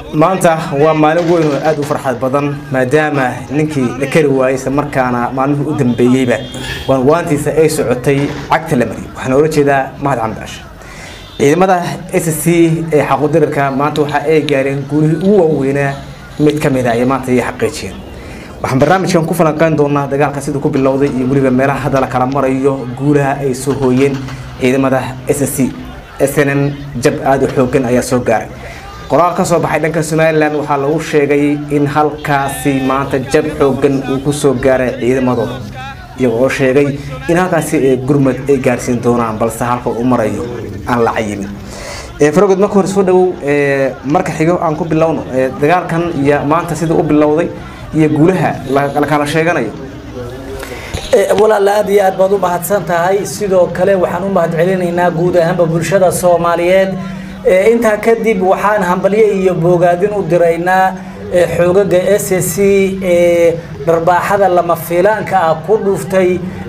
maanta waa maalin weyn oo aada u farxad badan maadaama ninkii la kari waayey isla markaana maalmihii u dambeeyeyba waanwaantiisa ay socotay cagta la mariyay waxaana ola jeedaa mahad camdi cashe ciidamada s c ee xaquudirirka maanta waxa ay gaareen guulihii ugu waaweynaa mid ka mid a ay maanta ay xaqiijiyeen waxaan barnaamijkan ku falanqeyn doonaa dagaalka siduu ku bilowday iyo weliba meelaha hadda la kala marayo guulaha ay soo hooyeen ciidamada s c s n m jab aada u xoogan ayaa soo gaaray qoraal ka soo baxay dhanka somalilan waxaa lagu sheegay in halkaasi maanta jab xoogan uu ku soo gaaray ciidamadooda iyaga oo sheegay in halkaasi ee gurmad ay gaarsiin doonaan balse halka uu marayo aan la cayimin farogod marka hore soo dhawow marka xigo aan ku bilowno dagaalkan iyo maanta sida u bilowday iyo guulaha la kala sheeganayo walaal aad iyo aad baad u mahadsan tahay sidoo kale waxaan u mahad celinaynaa guud ahaanba bulshada soomaaliyeed intaa kadib waxaan hambalyo iyo boogaadin u diraynaa xoogaga s c ee dharbaaxada lama fiilaanka ah ku dhuftay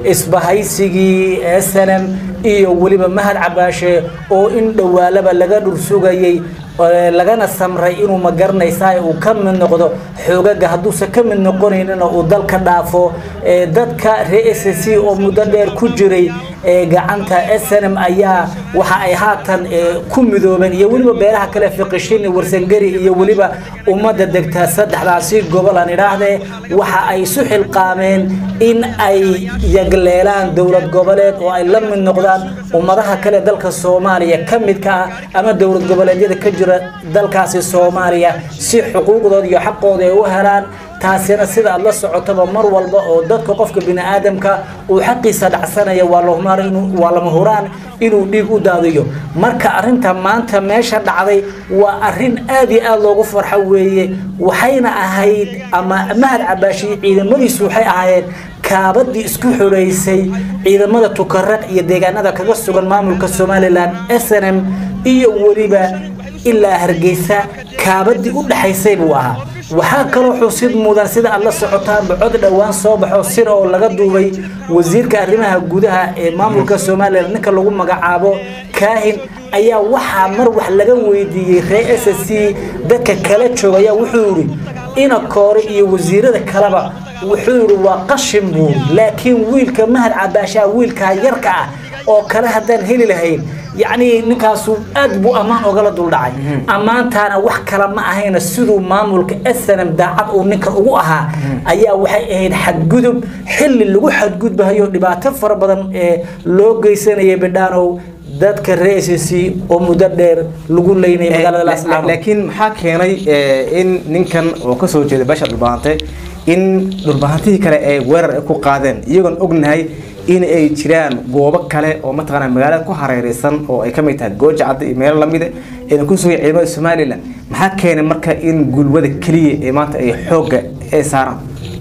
isbahaysigii snm iyo weliba mahad cabaashe oo in dhowaalaba laga dhursugayay lagana samray inuu magaranaysaa uu ka mid noqdo xoogaga hadduusan ka mid noqonaynina uu dalka dhaafo dadka ree s c oo muddo dheer ku jiray gacanta snm ayaa waxa ay haatan ku midoobeen iyo weliba beelaha kale fiqishini warsangeri iyo weliba ummadda degta saddexdaasi gobol aan idhaahdee waxa ay isu xilqaameen in ay yagleelaan dowlad goboleed oo ay la mid noqdaan ummadaha kale dalka soomaaliya ka midka ah ama dowlad goboleedyada ka jira dalkaasi soomaaliya si xuquuqdooda iyo xaqooda ay u helaan taasina sida aad la socotaba mar walba oo dadka qofka bini aadamka uu xaqiisa dhacsanaya waa lama huraan inuu dhiig u daadiyo marka arinta maanta meesha dhacday waa arin aad iyo aad loogu farxo weeye waxayna ahayd ama mahad cabaashiye ciidamadiisu waxay ahaayeen kaabadii isku xoreysay ciidamada tukaraq iyo deegaanada kaga sugan maamulka somalilan s n m iyo weliba ilaa hargeysa kaabadii u dhexaysay buu ahaa waxaa kaloo xusid mudan sida aad la socotaanba cod dhowaan soo baxo sir oo laga duubay wasiirka arrimaha gudaha ee maamulka somalilan ninka lagu magacaabo kaahin ayaa waxaa mar wax laga weydiiyey ree s c dadka kala jooga ayaa wuxuu yidhi ina koore iyo wasiirada kaleba wuxuu yidhi waa qashin buuri laakiin wiilka mahad cabaashaa wiilkaa yarka ah oo kale haddaan heli lahayn yacni ninkaasu aad buu ammaan ogala duldhacay ammaantaana wax kale ma ahayna siduu maamulka snm daacad uu ninkan ugu ahaa ayaa waxay ahayd xadgudub xilli lagu xadgudbahayo dhibaato fara badan ee loo geysanaya bidhaanow dadka ree s c oo muddo dheer lagu leynaya magaalada laascaanood laakiin maxaa keenay in ninkan oo kasoo jeeda beesha dhulbahante in dhulbahantihii kale ay weerar ku qaadeen iyagoon ognahay in ay jiraan goobo kale oo mataqaana magaalada ku hareereysan oo ay kamid tahay gooja cadda iyo meelo lamida ayna ku sugay ciidamada somalilan maxaa keenay marka in gulwada keliya ee maanta ay xoogga ay saaraan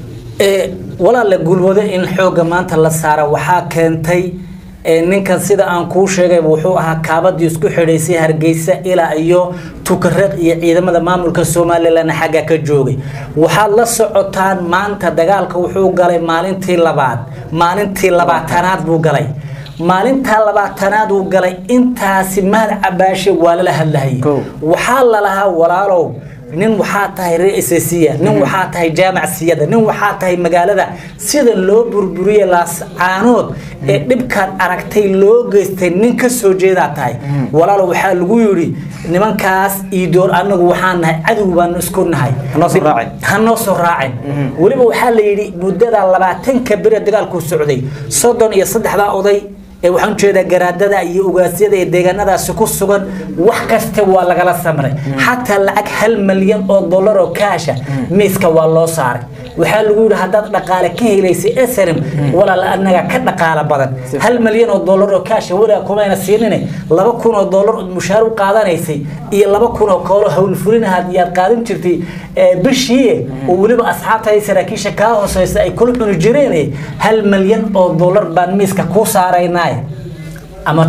walaale gulwado in xoogga maanta la saara waxaa keentay ninkan sida aan kuu sheegay wuxuu ahaa kaabadii isku xidhaysay hargeysa ilaa iyo tukareeq iyo ciidamada maamulka somalilan xagga ka joogay waxaad la socotaan maanta dagaalka wuxuu galay maalintii labaad maalintii labaatanaad buu galay maalintaa labaatanaad uu galay intaasi mahad cabaashe waa lala hadlahayay waxaa lalahaa walaalow nin waxaa tahay reesasiya nin waxaa tahay jaamac siyada nin waxaa tahay magaalada sida loo burburiye laascaanood ee dhibkaad aragtay loo geystay nin ka soo jeedaa tahay walaalo waxaa lagu yidhi nimankaas iidoor anagu waxaan nahay cadow baanu isku nahay hanoo soo raacin weliba waxaa la yidhi muddada labaatanka bere dagaalku socday soddon iyo saddexdaa oday waxaan ujeedaa garaadada iyo ugaasyada ee deegaanadaasi ku sugan wax kasta waa lagala samray xataa lacag hal malyan oo dollar oo kaasha miiska waa loo saaray waxaa lagu yidhi haddaad dhaqaale ka helaysay snm walaal anaga ka dhaqaalo badan hal malyan oo dollar oo kaasha weliga kumayna siinine laba kun oo dollar ood mushaar u qaadanaysay iyo laba kun oo koolo howlfulinahaad yaad qaadan jirtay bishii oo weliba asxaabta saraakiisha kaa hooseysa ay kula cuni jireen hal malyan oo dollar baan miiska kuu saaraynaa ama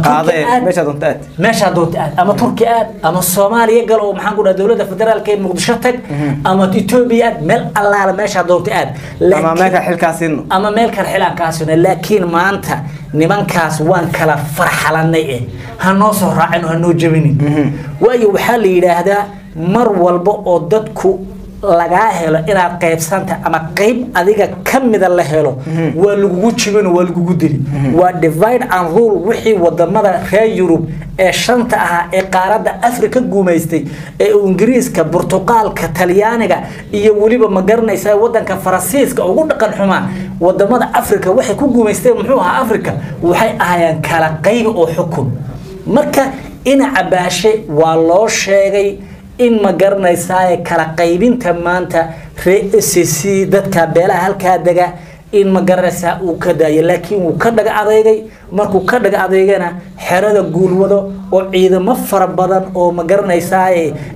meeshaa doonta aad ama turki aad ama soomaaliya gal oo maxaan ku dhaha dowladda federaalka ee muqdisho tag ama etoobiya aad meel allaala meeshaa doonta aad ama meelka xilkaasino ama meel kale xilaankaasino laakiin maanta nimankaas waan kala farxalanay eh ha noo soo raacin oo ha noo jebinin waayo waxaa la yidhaahdaa mar walba oo dadku lagaa helo inaad qaybsanta ama qayb adiga ka mida la helo waa lagugu jibin waa lagugu dili waa divide and rule wixii wadamada reer yurub ee shanta ahaa ee qaaradda afrika guumaystay ee ingiriiska burtuqaalka talyaaniga iyo weliba ma garanaysa wadanka faransiiska ugu dhaqan xumaa wadamada afrika waxay ku guumaysteen muxuu ahaa afrika waxay ahaayeen kala qayb oo xukun marka dhinaca baashe waa loo sheegay in ma garanaysaa kala qaybinta maanta ree c c dadka beelaha halkaa dega in ma garanaysaa uu ka daayo laakiin wuu ka dhaga adeegay markuu ka dhaga adeegana xerada guulwado oo ciidamo fara badan oo ma garanaysaa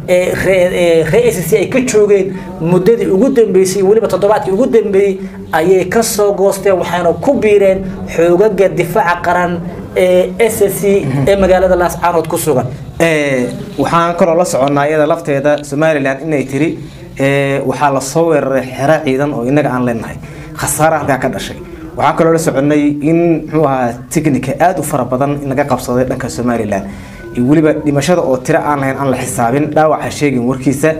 ree c c ay ka joogeen muddadii ugu dambeysay weliba toddobaadkii ugu dambeeyey ayay ka soo goosteen waxayna ku biireen xoogaga difaaca qaran ee s c ee magaalada laascaanood ku sugan waxaan kaloo la soconnaa iyada lafteeda somalilan inay tiri waxaa lasoo weeraray xero ciidan oo innaga aan leenahay khasaare halkaa ka dhashay waxaan kaloo la soconnay in muxuu ahaa technica aada u fara badan in laga qabsaday dhanka somalilan weliba dhimashada oo tiro aan lahayn aan la xisaabin dhaawaca sheegin warkiisa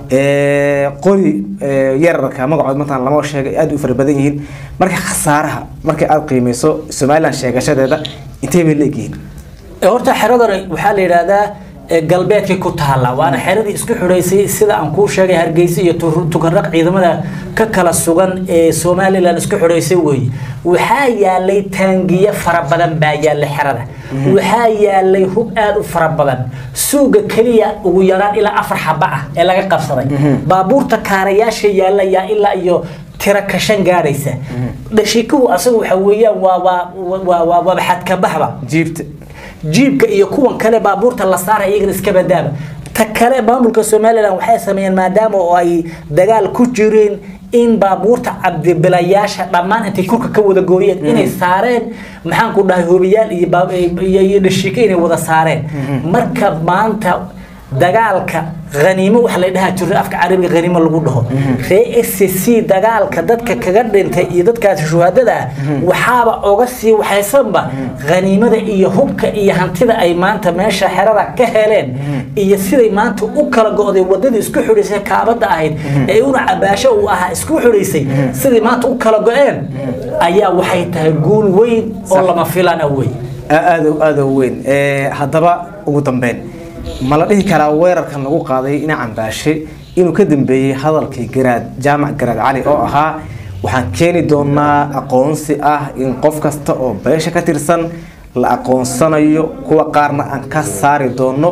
qori yararka magacood mataan lama sheegay aada u fara badan yihiin marka khasaaraha markay aada qiimeyso somalilan sheegashadeeda intee bay la egyihiin horta xeradan waxaa la yidhaahdaa galbeedkii ku taalla waana xeradii isku xidhaysay sida aan kuu sheegay hargeysa iyo tukanraq ciidamada ka kala sugan ee somalilan isku xidhaysay weeye waxaa yaalay taangiye fara badan baa yaallay xerada waxaa yaalay hub aada u fara badan suuga keliya ugu yaraan ilaa afar xaba ah ee laga qabsaday baabuurta kaarayaasha yaalayaa ilaa iyo tira kashan gaadhaysa dhashikuhu asagu waxa weeyaan waa waa waa waa xadkabaxba jiibta jiibka iyo kuwan kale baabuurta la saara iyagana iska badaaba ta kale maamulka somalilan waxay sameeyeen maadaama oo ay dagaal ku jireen in baabuurta cabdibilayaasha dhammaan intay kurka ka wada gooyeen inay saareen maxaan ku dhahay hobiyaal iyo dhashiika inay wada saareen marka maanta dagaalka haniimo waxa la dhahaa jiro afka carabiga haniimo lagu dhaho ree s c dagaalka dadka kaga dhintay iyo dadkaasi shuhaadada ah waxaaba oga sii waxaysanba haniimada iyo hubka iyo hantida ay maanta meesha xerada ka heleen iyo siday maanta u kala go-day wadadii isku xidhaysay kaabada ahayd ee una cabaasho uu ahaa isku xidhaysay siday maanta u kala go-een ayaa waxay tahay guul weyn oo lama filana wey aada aada weyn haddaba ugu dambeyn ma la dhihi karaa weerarkan lagu qaaday dhinacan baashe inuu ka dambeeyey hadalkii garaad jaamac garaad cali oo ahaa waxaan keeni doonaa aqoonsi ah in qof kasta oo beesha ka tirsan la aqoonsanayo kuwa qaarna aan ka saari doono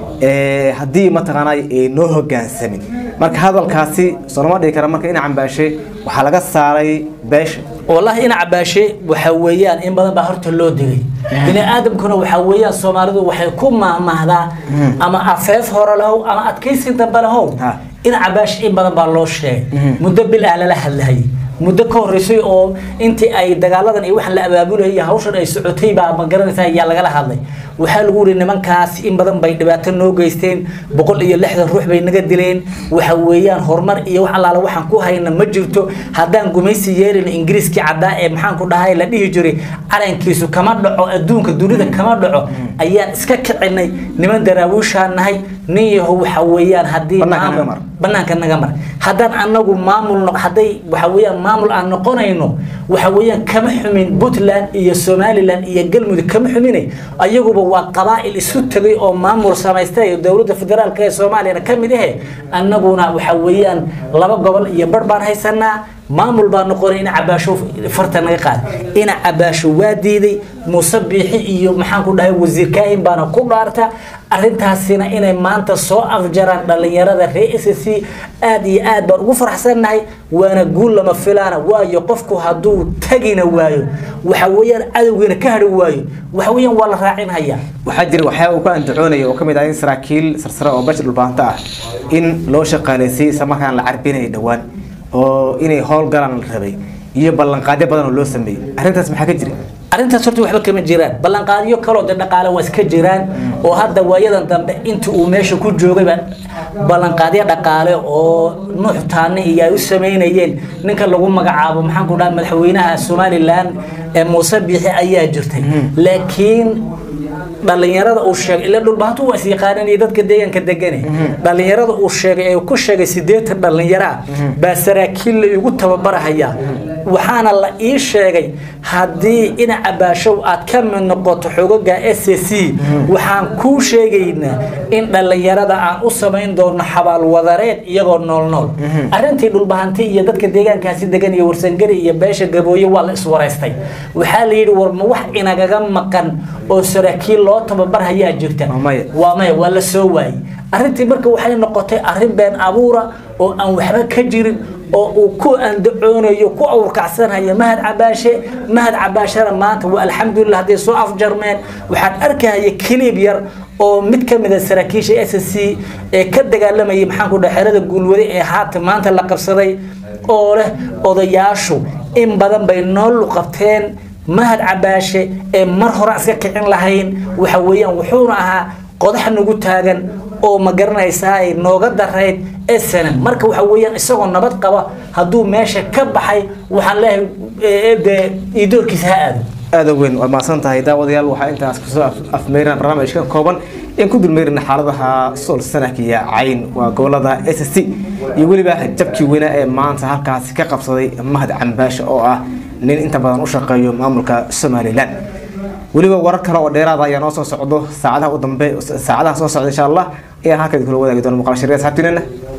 haddii mataqaana ay noo hogaansamin marka hadalkaasi soolama dhihi kara marka dhinacan baashe waxaa laga saaray beesha والله إن عباشي وحويان إن بدن بحرت اللو دقي بني آدم كنا وحويان سومالدو وحيكون ما مهدا أما أفاف هورا له أما أتكيس انت بله إن عباش إن بدن بالله شيء مدبل أهل له هاي muddo ka horeysay oo intii ay dagaaladan iyo waxaan la abaabulaya hawshan ay socotay baa ma garanaysaa ayaa lagala hadlay waxaa lagu yiri nimankaas in badan bay dhibaato noo geysteen boqol iyo lixdan ruux bay naga dileen waxa weeyaan horumar iyo wax allaala waxaan ku hayna ma jirto haddaan gumaysi yeelin ingiriiskii caddaa ee maxaan ku dhahay la dhihi jiray calankiisu kama dhaco adduunka dunida kama dhaco ayaan iska kicinay niman daraawiishaan nahay nin yahow waxa weeyaan haddii banaanka naga mar haddaan anagu maamul hadday waxa weeyaan maamul aan noqonayno waxa weeyaan kama xumin puntland iyo somaliland iyo galmudug kama xumine ayaguba waa qabaa'il isu tegay oo maamul samaystay dowladda federaalka ee soomaaliyana ka mid ahe annaguna waxa weeyaan laba gobol iyo bar baan haysanaa maamul baa noqonay in cabaasho farta naga qaad in cabaasho waa diiday muuse biixi iyo maxaan ku dhahay wasiir kaahin baana ku dhaarta arrintaasina inay maanta soo afjaraan dhallinyarada reer s c aad iyo aad baan ugu faraxsannahay waana guul lama filaana waayo qofku hadduu tagina waayo waxa weeyaan cadowgiina ka hadhi waayo waxa weeyaan waa la raacinhayaa waxaa jira waxyaaba uu ka andacoonaya oo ka mid ah in saraakiil sarsare oo bashir dhulbaanto ah in loo shaqaaleysiiyey isla markaan la carbinayay dhowaan oo inay howlgalaan la rabay iyo ballanqaadyo badan oo loo sameeyey arrintaas maxaa ka jira arrintaas horta waxba kama jiraan ballanqaadyo kaloo de dhaqaale waa iska jiraan oo hadda waayadan dambe inta uu meesha ku joogayba ballanqaadyo dhaqaale oo nuux taane iyo ay u sameynayeen ninka lagu magacaabo maxaan ku dhaha madaxweynaha somalilan ee muuse biixi ayaa jirtay laakiin dhalinyarada uu sheegay ila dhulbahantu waa is yaqaaneen iyo dadka deegaanka degane dhalinyarada uu sheegay ee ku sheegay sideetan dhalinyaro ah baa saraakiil la igu tababarahaya waxaana la ii sheegay haddii dhinaca baashow aad ka mid noqoto xogoga s c waxaan kuu sheegaynaa in dhalinyarada aan u samayn doono xabaalwadareed iyagoo nool nool arrintii dhulbahanti iyo dadka deegaankaasi degan iyo warsangari iyo beesha gabooye waa la iswaraystay waxaa la yidhi war ma wax inagaga maqan oo saraakiil loo tababar hayaa jirta Waa maya. waa maya waa la soo waayey arrintii marka waxay noqotay arrin been abuura oo aan waxba ka jirin oo uu ku andacoonayo ku awrkacsanaya mahad cabaashe mahad cabaashena maanta waa alxamdulilah hadday soo afjarmeen waxaan arkahaya kiliib yar oo mid ka mid a saraakiisha s c ee ka dagaalamayay maxaan ku dhaha xerada guulwade ee haatan maanta la qabsaday oo leh odayaashu in badan bay nool qabteen mahad cabaashe ee mar hore aan iska kicin lahayn waxa weeyaan wuxuuna ahaa qodax nagu taagan oo ma garanaysaa ay nooga darayd snm marka waxa weeyaan isagoo nabad qaba hadduu meesha ka baxay waxaan leeyahay ee, dee iidoorkiisa ha aado aada u weyn waa mahadsan tahay daawadayaal waxaa intaas kusoo af- afmeyraan barnaamijka kooban in ku dulmeyrina xaaladaha sool sanadka iyo cayn waa gobolada s c iyo weliba jabkii weyna ee maanta halkaasi ka qabsaday mahad cambaashe oo ah nin inta badan u shaqeeyo maamulka somalilan weliba warar kale oo dheeraada ayaa noo soo socdo saacadaha u dambe saacadaha soo socda insha allah ayaan halkan kula wadaagi doona muuqaal shariya asxaabtiinana